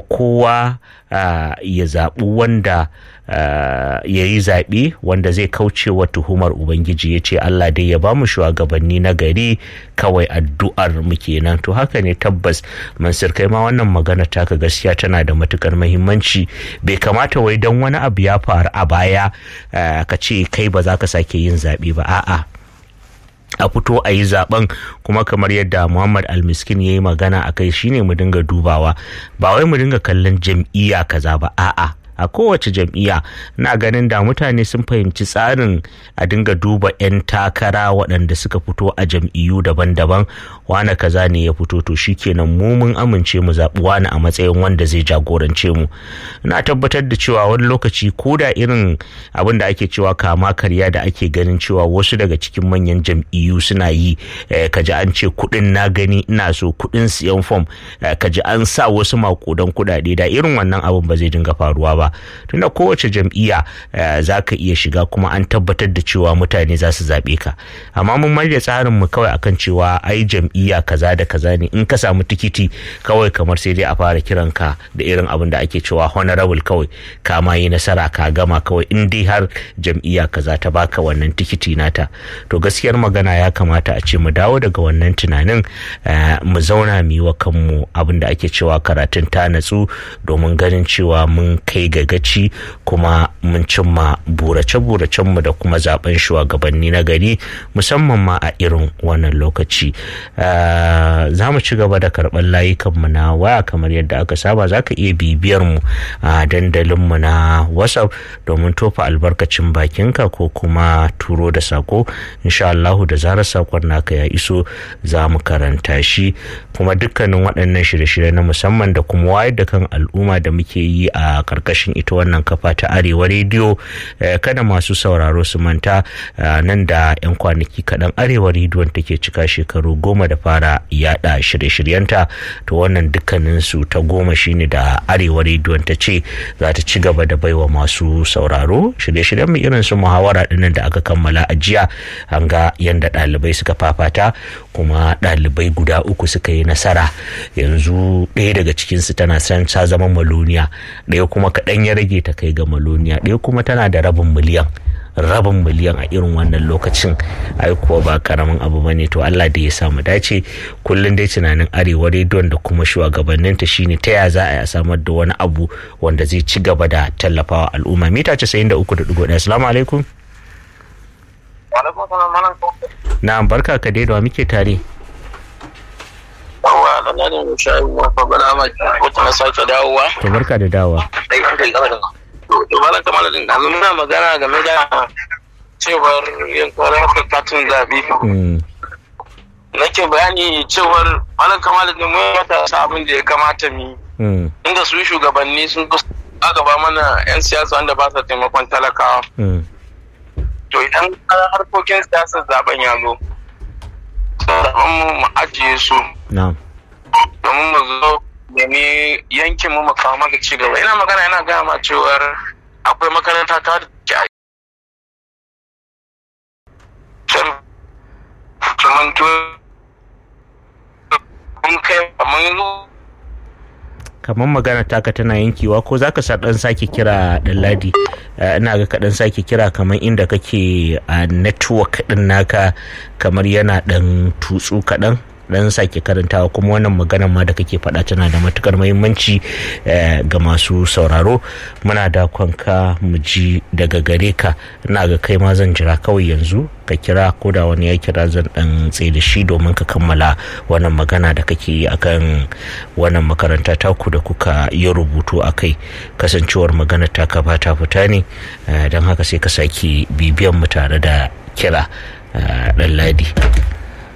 kowa ya zaɓi wanda ya yi zaɓe wanda zai kauce wa tuhumar ubangiji ya ce allah dai ya ba mu shugabanni na gari kawai addu'ar mu kenan to haka ne tabbas mansur kai ma wannan magana taka gaskiya tana da matukar mahimmanci bai kamata wai don wani abu ya faru a baya ka ce kai ba za ka sake yin zaɓe ba a'a a fito a yi zaben kuma kamar yadda muhammad almiskin ya yi magana a kai shine mu dinga dubawa ba wai mu dinga kallon jam'iyya kaza ba a'a a kowace jam'iyya na ganin da mutane sun fahimci tsarin a dinga duba 'yan takara waɗanda suka fito a jam'iyyu daban-daban wane kaza ne ya fito to shikenan mu mun amince mu zaɓi wani a matsayin wanda zai jagorance mu na tabbatar da cewa wani lokaci ko da irin abin da ake cewa kama karya da ake ganin cewa wasu daga cikin manyan jam'iyyu suna yi kaji an ce kuɗin na gani ina so kuɗin siyan fom kaji an sa wasu makudan kuɗaɗe da irin wannan abin ba zai dinga faruwa ba ba tunda kowace jam'iyya za ka iya shiga kuma an tabbatar da cewa mutane za su zaɓe ka amma mun marya tsarin mu kawai akan cewa ai jam'iyya kaza da kaza ne in ka samu tikiti kawai kamar sai dai a fara kiran ka da irin abin da ake cewa honorable kawai ka ma yi nasara ka gama kawai in dai har jam'iyya kaza ta baka wannan tikiti nata to gaskiyar magana ya kamata a ce mu dawo daga wannan tunanin mu zauna mu yi wa kanmu abin da ake cewa karatun ta natsu domin ganin cewa mun kai gagaci kuma mun cimma burace-buracenmu da kuma zaben shugabanni na gari musamman ma a irin wannan lokaci za mu ci gaba da karɓar layukanmu na waya kamar yadda aka saba za ka iya bibiyar mu a dandalinmu na whatsapp domin tofa albarkacin bakinka ko kuma turo da sako insha Allahu da zarar sakon naka ya iso za mu karanta shi kuma dukkanin waɗannan shirye-shirye na musamman da kuma wayar da kan al'umma da muke yi a karkashin ita wannan kafa ta arewa rediyo kada masu sauraro su manta nan da 'yan kwanaki kaɗan arewa rediyon take cika shekaru goma da fara yada shirye-shiryenta to wannan dukkanin su ta goma shine da arewa rediyon ta ce za ta ci gaba da baiwa masu sauraro shirye-shiryen mu irin su muhawara dinnan da aka kammala a jiya an ga yadda ɗalibai suka fafata kuma ɗalibai guda uku suka yi nasara yanzu ɗaya daga cikinsu tana san ta zama maloniya ɗaya kuma kaɗan ya rage ta kai ga maloniya ɗaya kuma tana da rabin miliyan rabin miliyan a irin wannan lokacin ai kuwa ba karamin abu ba ne to Allah da ya samu dace kullum dai tunanin arewa rediyon da kuma shugabanninta shine ta ya za a yi samar da wani abu wanda zai ci gaba da tallafawa al'umma mita 93.1 assalamu alaikum na barka ka dai da muke tare yawa da na ne shayi mafa bala ma wata na sake dawowa to barka da dawowa to bala kamar da yanzu muna magana game da cewar yankuwar harkar katin zaɓe nake bayani cewar bala kamar da mun matasa abin da ya kamata mu inda su shugabanni sun gaba mana 'yan siyasa wanda ba sa taimakon talakawa to idan harkokin siyasar zaben ya zo mu ajiye su domin mu zo nemi yankin mu mu kawo maka ci gaba ina magana yana gaya ma cewar akwai makaranta ta ke a kimanto mun kai mun kamar magana taka tana yankewa ko za ka dan sake kira dan ladi ina ga kaɗan sake kira kamar inda kake a network ɗin naka kamar yana ɗan tutsu kaɗan dan sake karantawa kuma wannan magana ma da kake faɗa tana da matukar muhimmanci ga masu sauraro muna da kwanka mu ji daga gare ka ina ga kai ma zan jira kawai yanzu ka kira ko da wani ya kira zan dan tsaye da shi domin ka kammala wannan magana da kake yi akan wannan makaranta taku da kuka yi rubutu a kai kasancewar magana ta ka ba ta fita ne don haka sai ka sake bibiyan mu tare da kira dan ladi